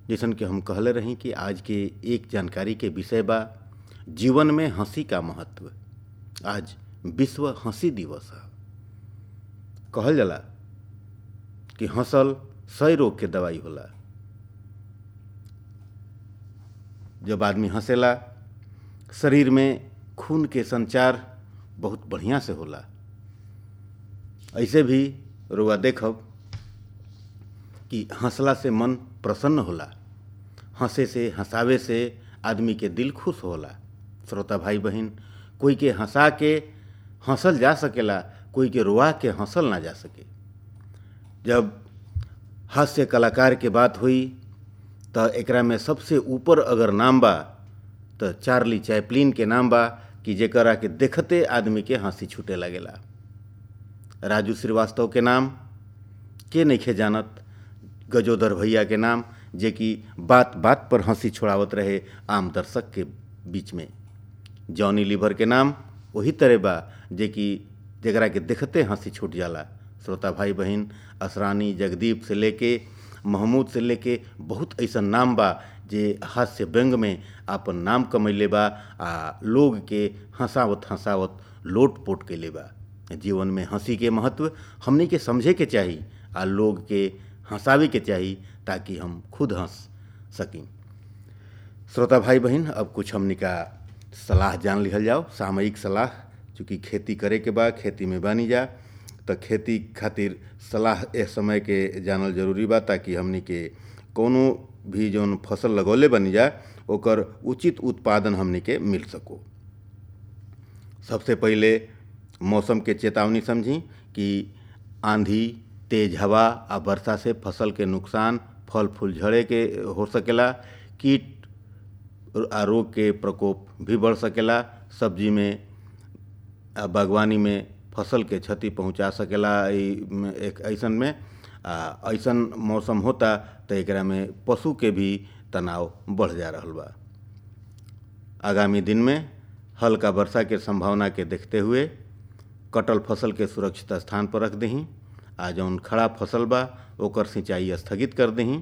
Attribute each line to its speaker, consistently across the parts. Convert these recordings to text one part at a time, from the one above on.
Speaker 1: जैसन कि हम कहले रही कि आज के एक जानकारी के विषय बा जीवन में हंसी का महत्व आज विश्व हंसी दिवस है कहल जाला कि हंसल सही रोग के दवाई होला जब आदमी हंसेला शरीर में खून के संचार बहुत बढ़िया से होला ऐसे भी रुआ देखब कि हंसला से मन प्रसन्न होला हंसे से हंसावे से आदमी के दिल खुश होला श्रोता भाई बहन कोई के हंसा के हंसल जा सकेला कोई के रुआ के हंसल ना जा सके जब हास्य कलाकार के बात हुई तो एकरा में सबसे ऊपर अगर नाम बा तो चार्ली चैपलिन के नाम बा कि जेकरा के देखते आदमी के हंसी छूटे लगेला राजू श्रीवास्तव के नाम के नइखे जानत गजोधर भैया के नाम जे कि बात बात पर हंसी छोड़ावत रहे आम दर्शक के बीच में जॉनी लीवर के नाम वही तरह बा जे कि जकरा के देखते हंसी छूट जाला श्रोता भाई बहन असरानी जगदीप से लेके महमूद से लेके बहुत ऐसा नाम बा जे हास्य व्यंग में आपन नाम कमैले बा आ लोग के हंसावत हंसावत लोट पोट के ले बा जीवन में हंसी के महत्व हमनी के समझे के चाही आ लोग के हंसावे के चाही ताकि हम खुद हंस सकें श्रोता भाई बहन अब कुछ हमनी का सलाह जान लिहल जाओ सामयिक सलाह चूँकि खेती करे के बा खेती में बानी जा तो खेती खातिर सलाह ए समय के जानल जरूरी बा ताकि हमनी के कोनो भी जौन फसल लगौले बनी जा ओकर उचित उत्पादन हमनी के मिल सको सबसे पहले मौसम के चेतावनी समझी कि आंधी तेज हवा आ वर्षा से फसल के नुकसान फल फूल झड़े के हो सकेला कीट आ रोग के प्रकोप भी बढ़ सकेला सब्जी में आ बागवानी में फसल के क्षति पहुंचा सकेला एक ऐसन में आ ऐसन मौसम होता तो एकरा में पशु के भी तनाव बढ़ जा रहा बा आगामी दिन में हल्का वर्षा के संभावना के देखते हुए कटल फसल के सुरक्षित स्थान पर रख दही आ जौन खड़ा फसल बा ओकर सिंचाई स्थगित कर दही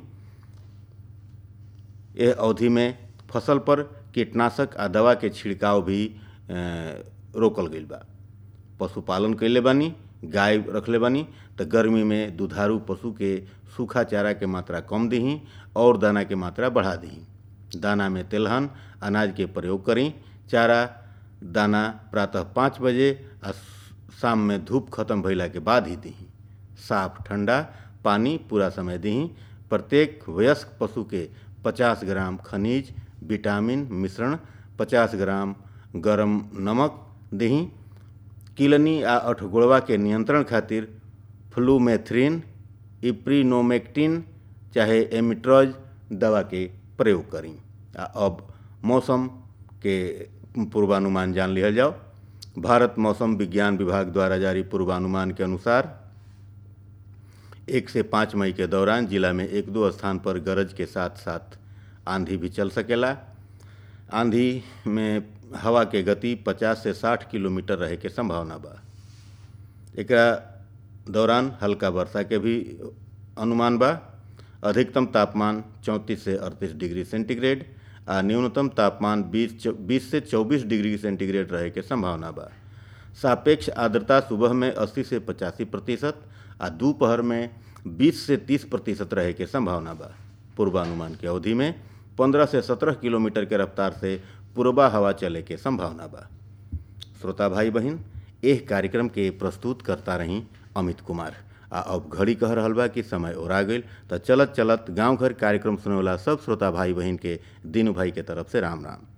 Speaker 1: यह अवधि में फसल पर कीटनाशक आ दवा के छिड़काव भी रोकल गईल बा पशुपालन कैले बानी गाय रखले बानी तो गर्मी में दुधारू पशु के सूखा चारा के मात्रा कम दही और दाना के मात्रा बढ़ा दही दाना में तेलहन अनाज के प्रयोग करी चारा दाना प्रातः पाँच बजे आ शाम में धूप खत्म भइला के बाद ही दही साफ ठंडा पानी पूरा समय दही प्रत्येक वयस्क पशु के 50 ग्राम खनिज विटामिन मिश्रण 50 ग्राम गरम नमक दही किलनी आ अठगोड़वा के नियंत्रण खातिर फ्लूमेथ्रिन इप्रीनोमेक्टिन चाहे एमिट्रॉज दवा के प्रयोग करी आ अब मौसम के पूर्वानुमान जान लिया जाओ भारत मौसम विज्ञान विभाग द्वारा जारी पूर्वानुमान के अनुसार एक से पाँच मई के दौरान जिला में एक दो स्थान पर गरज के साथ साथ आंधी भी चल सकेला आंधी में हवा के गति 50 से 60 किलोमीटर रहे के संभावना बा एकरा दौरान हल्का वर्षा के भी अनुमान बा अधिकतम तापमान 34 से 38 डिग्री सेंटीग्रेड आ न्यूनतम तापमान 20 20 से 24 डिग्री सेंटीग्रेड रहे के संभावना बा सापेक्ष आर्द्रता सुबह में 80 से पचासी प्रतिशत आ दोपहर में 20 से 30 प्रतिशत रहे के संभावना बा पूर्वानुमान के अवधि में 15 से 17 किलोमीटर के रफ्तार से पूर्वा हवा चले के संभावना बा श्रोता भाई बहन एह कार्यक्रम के प्रस्तुत करता रही अमित कुमार आ अब घड़ी कह रहल बा कि समय ओरा गईल तो चलत चलत गांव घर कार्यक्रम सुने वाला सब श्रोता भाई बहन के दीनू भाई के तरफ से राम राम